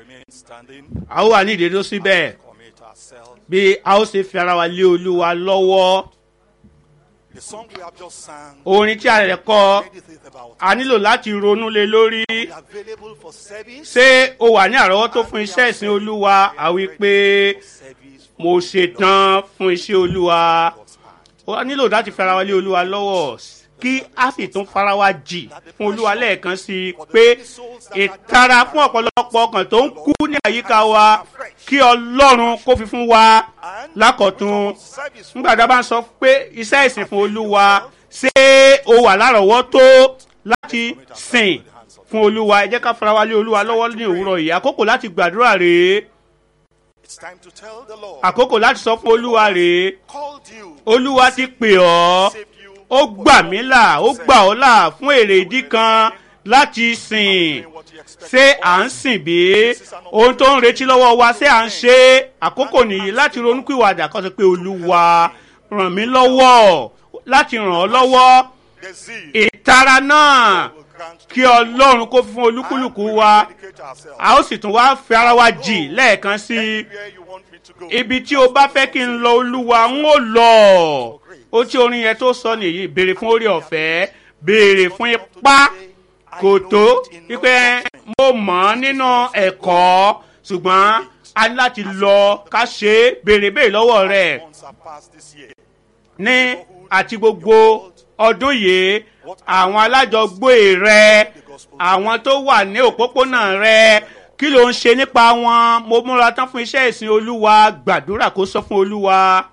remain standing, a ó wà ní ìdédó síbẹ̀ commit ourselves. bí a ó ṣe fi ara wa lé olúwa lọ́wọ́ The song we have just sang, orin tí a rẹ̀ kọ many things about a nílò láti ronú lé lórí it. available for service. ṣé o wà ní àrọ́wọ́tó fún iṣẹ́ ìsìn olúwa àwí pé service mo ṣetán fún iṣẹ́ olúwa God's hand. o nílò láti fi ara wa lé olúwa lọ́wọ́ kí a sì tún fara wa jì fún olúwa lẹ́ẹ̀kan sí i pé ìtara fún ọ̀pọ̀lọpọ̀ ọkàn tó ń kú ní àyíká wa kí ọlọ́run kó fi fún wa And lákọ̀tún service nígbà tá a bá ń sọ pé iṣẹ́ ìsìn fún olúwa ṣé o wà lárọ̀ọ́wọ́tó láti sìn fún olúwa ẹ jẹ́ ká fara wa lé olúwa lọ́wọ́ ní òwúrọ̀ yìí àkókò láti gbàdúrà rèé It's time to tell the Lord. àkókò láti sọ fún olúwa rèé Called you. olúwa ti pè ọ́ Saved you. ó gbà mí là ó gbà ọ́ là fún èrè ìdí kan láti sìn What you expect. ṣé à ń sìn bí ohun tó ń retí lọ́wọ́ wa ṣé à ń ṣe é? àkókò nìyí láti ronúpìwàdà kó sọ pé olúwa ràn mí lọ́wọ́ láti ràn ọ́ lọ́wọ́ The zeal ìtara náà will grant kí ọlọ́run kó fún olúkúlùkù wa dedicate ourselves. a ó sì tún wá fi ara wa jì lẹ́ẹ̀kan sí i Where you want me to go. ibi tí o bá fẹ́ kí n lọ olúwa ń ó lọ ó tí orin yẹn tó sọ nìyí béèrè fún orí ọ̀fẹ́ béèrè fún ipá kò tó wípé mo mọ̀ ọ́ nínú ẹ̀kọ́ ṣùgbọ́n a ní láti lọ ká ṣe é béèrè béèrè lọ́wọ́ rẹ̀ Months are past this year. ní àti gbogbo ọdún yìí àwọn alájọgbé rẹ àwọn tó wà ní òpópónà rẹ kí ló ń ṣe nípa wọn mo múra tán fún iṣẹ́ ìsìn olúwa gbàdúrà kó sọ fún olúwa.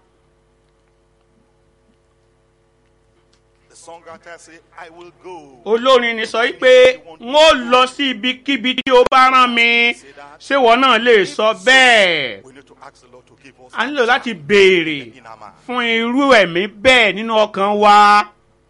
The songwriter say, I will go. olórin ni sọ pé n ó lọ sí ibikíbi tí o bá rán mi ṣé wọn náà lè sọ bẹ́ẹ̀ We need to ask the Lord to give us a nílò láti béèrè in our man. fún irú ẹ̀mí bẹ́ẹ̀ nínú ọkàn wa.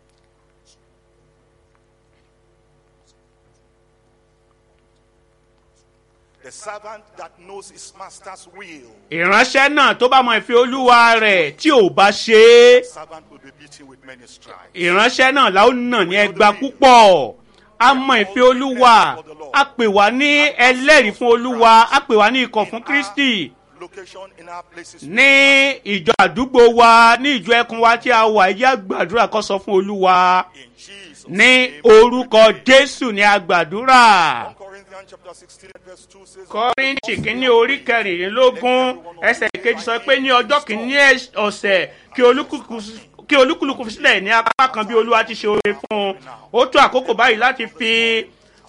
The servant that knows his master's will, ìránṣẹ́ náà tó bá mọ ìfẹ́ olúwa rẹ̀ tí ò bá ṣe é servant will be beaten with many stripes. ìránṣẹ́ náà la ó nà ní ẹgba púpọ̀ a mọ ìfẹ́ olúwa a pè wá ní ẹlẹ́rìí fún olúwa a pè wá ní ikọ̀ fún kristi Location in our places. ní ìjọ àdúgbò wa ní ìjọ ẹkùn wa tí a wà ẹ jẹ́ àgbàdúrà kó sọ fún olúwa In Jesus. ní orúkọ jésù ní àgbàdúrà. 1 Corinthians chapter 16 verse 2 says, kọ́ríntì kínní orí kẹrìnlélógún ẹsẹ̀ kejì sọ pé ní ọjọ́ kìíní ẹs- ọ̀sẹ̀ kí olúkúlùkù kí olúkúlùkù fi sílẹ̀ ní apá kan bí olúwa ti ṣe oore fún un ó tó àkókò báyìí láti fi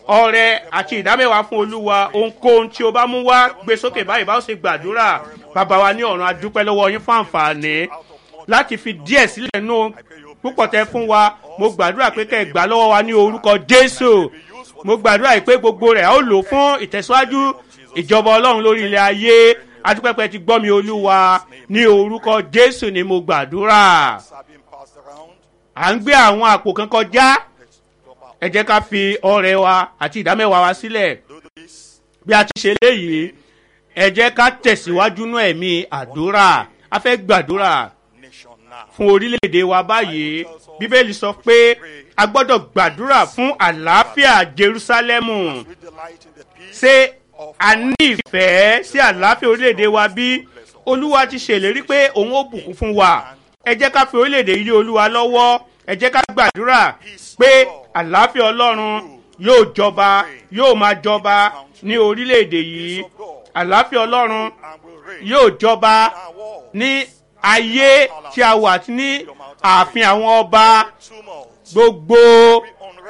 ọrẹ àti ìdámẹ́wàá fún olúwa ohunkóhun tí o bá mú wá gbé sókè báyìí bá ó ṣe gbàdúrà bàbá wa ní ọ̀run adúpẹ́ lọ́wọ́ yín fún àǹfààní láti fi díẹ̀ sílẹ̀ nù púpọ̀ tẹ fún wa mo gbàdúrà pé kẹ́ ẹ gbà lọ́wọ́ wa ní orúkọ jésù mo gbàdúrà yìí pé gbogbo rẹ̀ a ó lò fún ìtẹ̀síwájú ìjọba ọlọ́run lórí ilẹ̀ ayé adúpẹ́pẹ́ ti gbọ́ mi olúwa ní orúkọ jésù ni mo gbàdúrà are being passed around. à ń gbé àwọn àpò kan kọjá Let's drop out. ẹ jẹ́ ká fi ọrẹ wa àti ìdámẹ́wàá wa sílẹ̀ Do this. bí a ti ṣe léyìí ẹ jẹ́ ká tẹ̀síwájú nú ẹ̀mí àdúrà a fẹ́ gbàdúrà Nation now. fún orílẹ̀-èdè wa báyìí bíbélì sọ pé a gbọ́dọ̀ gbàdúrà fún àlàáfíà jerúsálẹ́mù We delight in the peace ṣé a ní ìfẹ́ sí àlàáfíà orílẹ̀-èdè wa bí olúwa ti ṣèlérí pé òun ó bùkún fún wa ẹ jẹ́ ká fi orílẹ̀-èdè yìí lé olúwa lọ́wọ́ ẹ jẹ́ ká gbàdúrà pé àlàáfíà ọlọ́run yóò jọba yóò máa jọba ní orílẹ̀-èdè yìí àlàáfíà ọlọ́run and will reign yóò jọba our war. ní ayé tí a wà àti ní ààfin àwọn ọba Tumult. gbogbo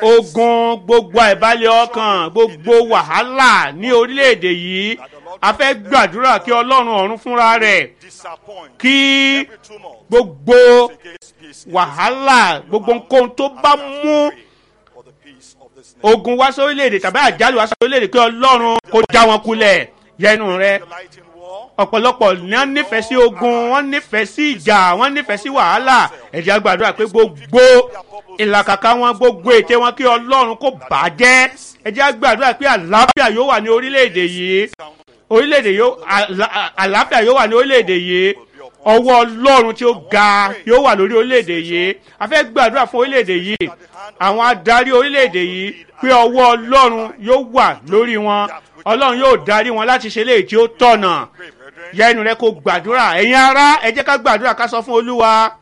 ogun gbogbo àìbalẹ̀ ọkàn gbogbo wàhálà ní orílẹ̀-èdè yìí a fẹ́ gbàdúrà kí ọlọ́run ọ̀run fúnra rẹ̀ Disappoint. kí Every tumult gbogbo against peace. wàhálà gbogbo nǹkan tó bá mú For the peace of this nation. ogun wá sórílẹ̀-èdè tàbí àjálù wá sórílẹ̀-èdè kí ọlọ́run kó já wọn kulẹ̀ yẹnu rẹ Delight in war. ọ̀pọ̀lọpọ̀ ní wọ́n nífẹ̀ẹ́ sí ogun wọ́n nífẹ̀ẹ́ sí ìjà wọ́n nífẹ̀ẹ́ sí wàhálà ẹ̀jẹ̀ àgbàdúrà pé gbogbo ìlàkàkà wọn gbogbo ète wọn kí ọlọ́run kó bàjẹ́ ẹ̀jẹ̀ àgbàdúrà pé àlàáfíà yóò wà ní orílẹ̀-èdè yìí orílẹ̀-èdè yóò àlà- àlàáfíà yóò wà ní orílẹ̀-èdè yìí ọwọ́ ọlọ́run tí ó ga yóò wà lórí orílẹ̀-èdè yìí a fẹ́ gbàdúrà fún orílẹ̀-èdè yìí àwọn adarí orílẹ̀-èdè yìí pé ọwọ́ ọlọ́run yóò wà lórí wọn ọlọ́run yóò darí wọn láti ṣe léyìí tí ó tọ̀nà Pray, brethren. yẹ ẹnu rẹ kó gbàdúrà ẹ̀yin ará ẹ jẹ́ ká gbàdúrà ká sọ fún olúwa